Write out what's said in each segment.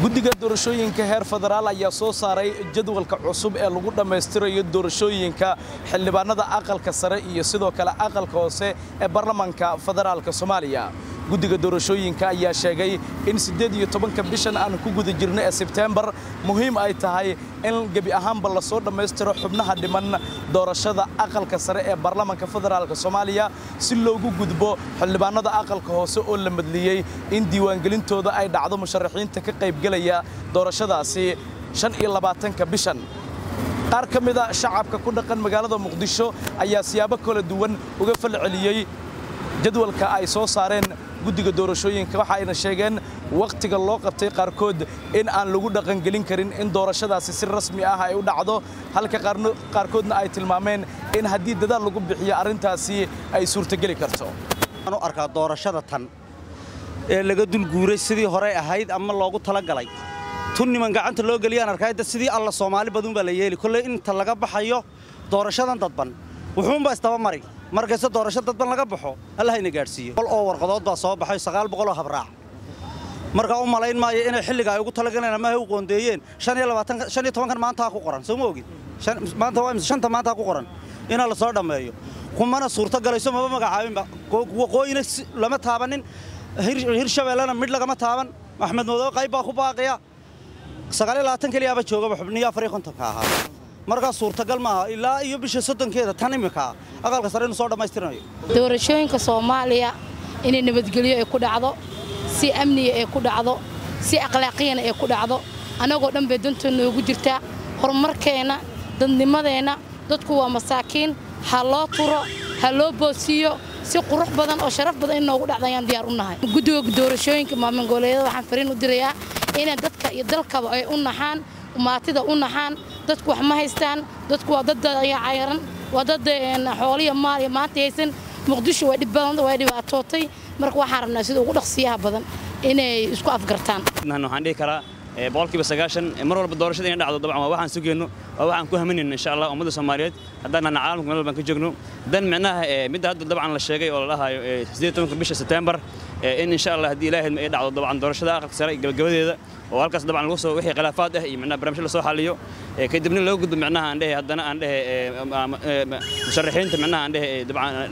guddiga doorashooyinka heer federaal ayaa soo saaray jadwalka cusub ee lagu dhammaystirayo doorashooyinka xildhibaanada aqalka sare iyo sidoo kale aqalka hoose ee baarlamaanka federaalka soomaaliya guddiga doorashooyinka ayaa sheegay in siddeed iyo tobanka bishan aan ku guda jirno ee sebteembar muhiim ay tahay in gebi ahaanba lasoo dhammaystiro xubnaha dhiman doorashada aqalka sare ee baarlamaanka federaalka soomaaliya si loogu gudbo xildhibaanada aqalka hoose oo la madliyey in diiwaangelintooda ay dhacdo musharaxiinta ka qaybgelaya doorashadaasi shan iyo labaatanka bishan qaar ka mida shacabka ku dhaqan magaalada muqdisho ayaa siyaabo kala duwan uga falceliyey jadwalka ay soo saareen guddiga doorashooyinka waxa ayna sheegeen wakhtiga loo qabtay qaarkood in aan lagu dhaqangelin karin in doorashadaasi si rasmi ah ay u dhacdo halka qaarkoodna ay tilmaameen in haddii dadaal lagu bixiyo arrintaasi ay suurtogeli karto waxaan u arkaa doorashada tan ee laga dulguuray sidii horey ahayd ama loogu talagalay tun niman gacanta loo geliyaan arkaayda sidii alla soomaali baduun baa la yeeli kolley inta laga baxayo doorashadan dadban wuxuunbaa isdaba mari markayse doorasho dadban laga baxo allahayna gaadhsiiyo qol oo warqadood baa soo baxay sagaal boqoloo habraac markaa u malayn maayo inay xilliga ay ugu talagaleen ama ay u qoondeeyeen shan iyo labaatanka shan iyo tobankan maanta ha ku qoran soo ma ogid maanta waa imse shanta maanta ha ku qoran inaa la soo dhammeeyo kumana suurto galayso maba magacaabinba waqooyina lama taabanin hirshabeellena midh lagama taaban axmed madow qayb baa ku baaqiya sagaal iyo labaatan keliyaaba joogaba xubniyo afar iyo kontonka ahaa markaa suurtagal maaha ilaa iyo bisha soddonkeeda tan imika aqalka sare inu soo dhammaystiranayo doorashooyinka soomaaliya inay nabadgelyo ay ku dhacdo si amniga ay ku dhacdo si akhlaaqiyana ay ku dhacdo annagoo dhan bay danta noogu jirtaa horumarkeenna dadnimadeenna dadku waa masaakiin ha loo turo ha loo boosiiyo si qurux badan oo sharaf badan in noogu dhacda ayaan diyaar u nahay guddiga doorashooyinka maamulgoboleedyada waxaan fariin u dirayaa inay dadka iyo dalkaba ay u naxaan umaatida u naxaan dadku wax ma haystaan dadku waa dad cayaran waa dad xooliya maal iyo maanta haysan muqdisho way dhibbadan way dhibaatootay marka waxaan rabnaa sida ugu dhaqsiyaha badan inay isku afgartaan waxaan dhihi karaa boqolkiiba sagaashan mar walba doorashada inay dhacdo dabcan waa waxaan sugeyno waa waxaan ku haminayno insha allah ummadda soomaaliyeed haddaan nahna caalamka meel walbaan ka joogno dan micnaha midda hadda dabcan la sheegay oo la dhahayo siddeed tobanka bisha sebteembar in insha allah haddii ilaahay ay dhacdo dabcan doorashada aqalka sare gabagabadeeda oo halkaas dabcan lagu soo wixii khilaafaad ah iyo micnaha barnaamijyo lasoo xaliyo kadibna loo gudbo micnaha aan dhehe haddana aan dhehe musharaxiinta micnaha aan dhehe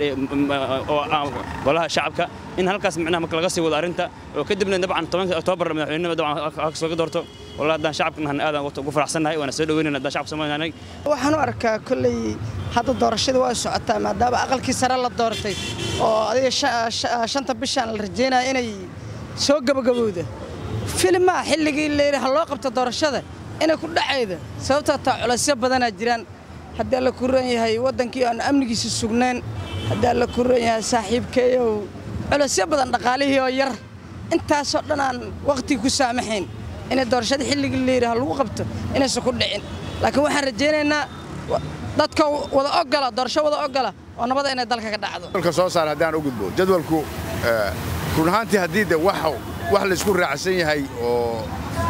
dabcan golaha shacabka in halkaas micnaha marka laga sii wado arrinta oo kadibna dabcan tobanka oktoobar madaxweynenima dabcan halkaas laga doorto والله هدان شعبك نحن آدم ugu faraxsanahay waana soo dhaweynayna hadaan shacabka Soomaaliyeed waxaan u arkaa kulley hadda doorashada waa socotaa maadaama aqalkii sare la doortay oo adiga shanta bishaan la rajeynaya inay soo gabagabowda filmaa xilligii leeyahay ha loo qabto doorashada inay ku dhacayda sababtoo taa culaysyo badanaa jiraan haddii la ku ran yahay waddankii aan amnigiisa sugnayn haddii la ku ran yahay saaxiibkeeyow culaysyo badan dhaqaalihii oo yar intaasoo dhan aan waqtiga ku saamaxayn inay doorashada xilligii leeyahay lagu qabto inaysan ku dhicin laakiin waxaan rajaynaynaa dadka wada ogola doorasho wada ogola oo nabada inay dalka ka dhacdo jadwalka soo saar haddaan u gudbo jadwalku run ahaantii haddii de wax wax laysku raacsan yahay oo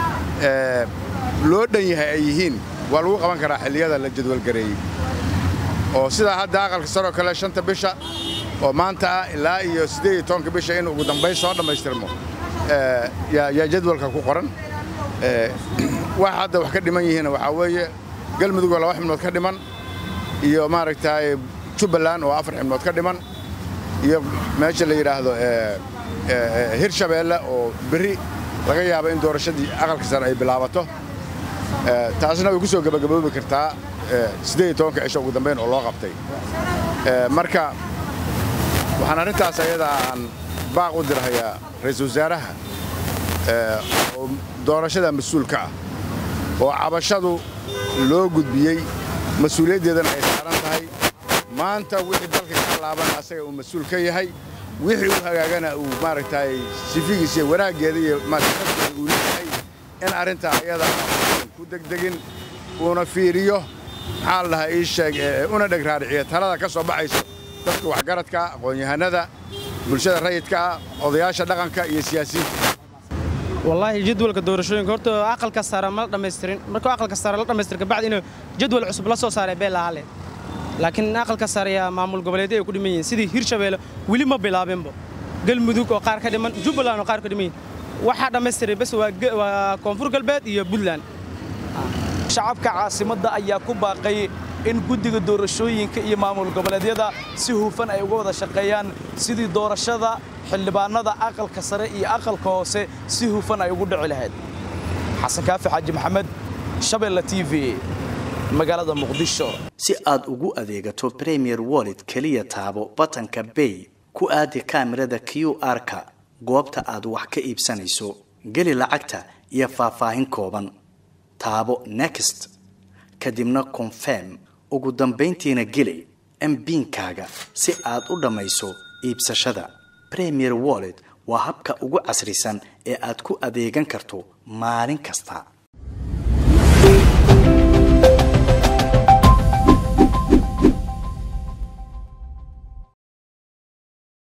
loo dhan yahay ay yihiin waa lagu qaban karaa xilliyada la jadwalgareeyey oo sidaa hadda aqalka saroo kale shanta bisha oo maanta ah ilaa iyo siddeed iyo tobanka bisha in ugu dambayn soo dhammaystirmo yaa jadwalka ku qoran wax hadda wax ka dhiman yihiinna waxaa weeye galmudug oo laba xibnood ka dhiman iyo maaragtay jubbaland oo afar xibnood ka dhiman iyo meesha la yidhaahdo hirshabeelle oo berri laga yaabo in doorashadii aqalka sare ay bilaabato taasna way ku soo gebagaboobi kartaa siddeed iyo tobanka cisho ugu dambayn oo loo qabtay marka waxaan arrintaas ayadaa aan baaq u dirhayaa ra'iisul wasaaraha oo doorashada mas-uulka ah oo cabashadu loo gudbiyey mas-uuliyaddeedana ay saaran tahay maanta wixii dalka ka laabana asaga uu mas-uul ka yahay wixii u hagaagana uu maaragtay sifigiisa iyo wanaaggeeda iyo maaragtay uu leeyahay in arrintaa ayada ku degdegin uuna fiiriyo maxaa la dhahaa ii sheeg una dheg raariciya talada ka soo baxayso dadka waxgaradka aqoon-yahanada bulshada rayidka ah odayaasha dhaqanka iyo siyaasiyiinta wallaahi jadwalka doorashooyinka horta aqalka sare ma dhammaystirin markuu aqalka sare la dhammaystir kabacdi inuu jadwal cusub la soo saaray bee lahaale laakiin aqalka sare yaa maamul goboleedyo ay ku dhiman yihiin sidii hirshabeelle weli ma bilaabinba galmudug oo qaar ka dhiman jubbaland oo qaar ka dhiman yihiin waxaa dhammaystiray bes waa ge- waa koonfur galbeed iyo puntland shacabka caasimadda ayaa ku baaqay in guddiga doorashooyinka iyo maamul goboleedyada si hufan ay uga wada shaqeeyaan sidii doorashada xildhibaanada aqalka sare iyo aqalka hoose si hufan ay ugu dhici lahayd xasan kaafi xaaji maxamed shabeelle t v magaalada muqdisho si aad ugu adeegato premier wallet keliya taabo batanka bay ku aadi kaamirada q r-ka goobta aad wax ka iibsanayso geli lacagta iyo faahfaahin kooban taabo next kadibna confirm ugu dambayntiina geli mbiinkaaga si aad u dhammayso iibsashada premier wallet waa habka ugu casrisan ee aad ku adeegan karto maalin kasta